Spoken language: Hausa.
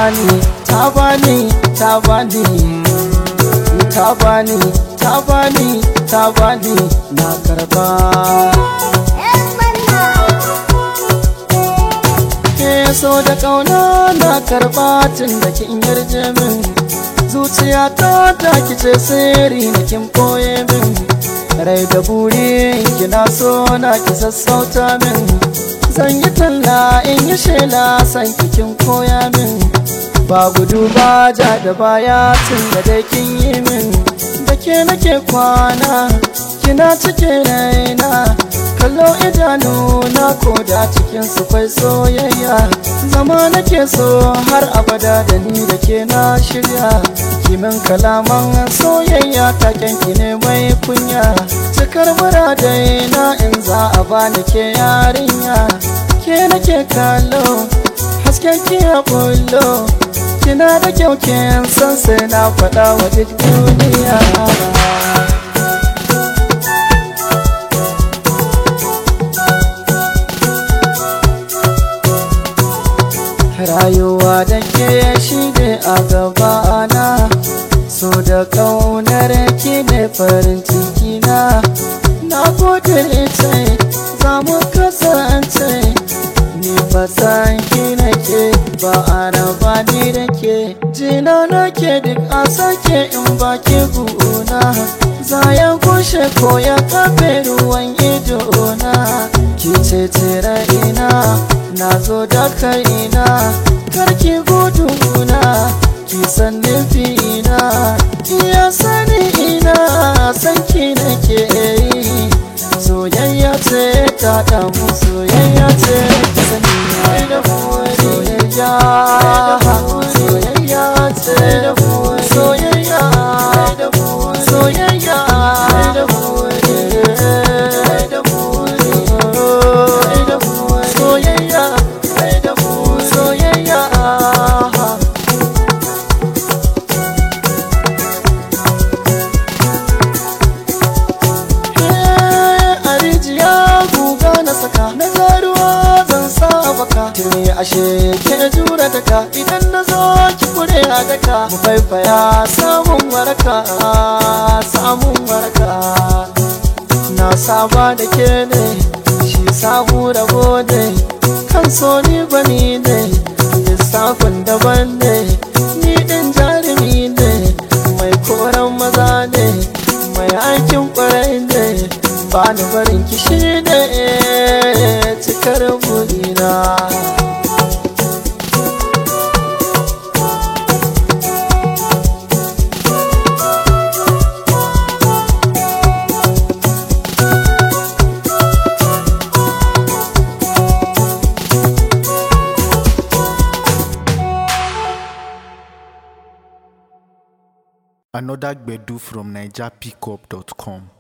bani ta bani ta bani ta bani ta bani ta bani na karba ke so da kauna na karba tun da kin yarje min zuciya ta ta kice sirri na kin koye min rai da buri kina so na ki sassauta min zan yi talla in yi shela san kikin koya min ba gudu ba ja da baya tun da dai kin yi min da ke nake kwana kina cike raina kallo idanu na koda cikin su kwai soyayya zama nake so har abada da ni da ke na shirya kimin kalaman soyayya taken ki ne mai kunya cikar muradai na in za a bani ke yarinya ke nake kallo hasken ki ya bullo kina da kyau kin san sai na faɗa wa duk duniya rayuwa da ke shi ne a gabana so da ƙaunar ki ne farin ciki na na gode ce za mu kasance ni fasan ki nake ba a raba ni da ke jina nake duk a sake in ba ki guna za ya gushe ko ya kafe ruwan ido na ki ce tira ina na zo da kaina karki guduna ki san nufina iya sani ina san ki nake yi soyayya ce ta damu soyayya ce ta sani da soyayya soyayya ce da soyayya soyayya soyayya soyayya a rijiya guga na saka na zaruwa zan sa baka tuni ashe ke jura daka idan na zo ki kure a daka mu faifaya samun waraka samun waraka na saba da ke ne shi samu rabo ne kan so ni bani ne lissafin daban ne ni din jarumi ne mai koran maza ne mai aikin kwarai ne ba ni barin kishi ne cikar burina Another Gbedu from NigerPickup.com.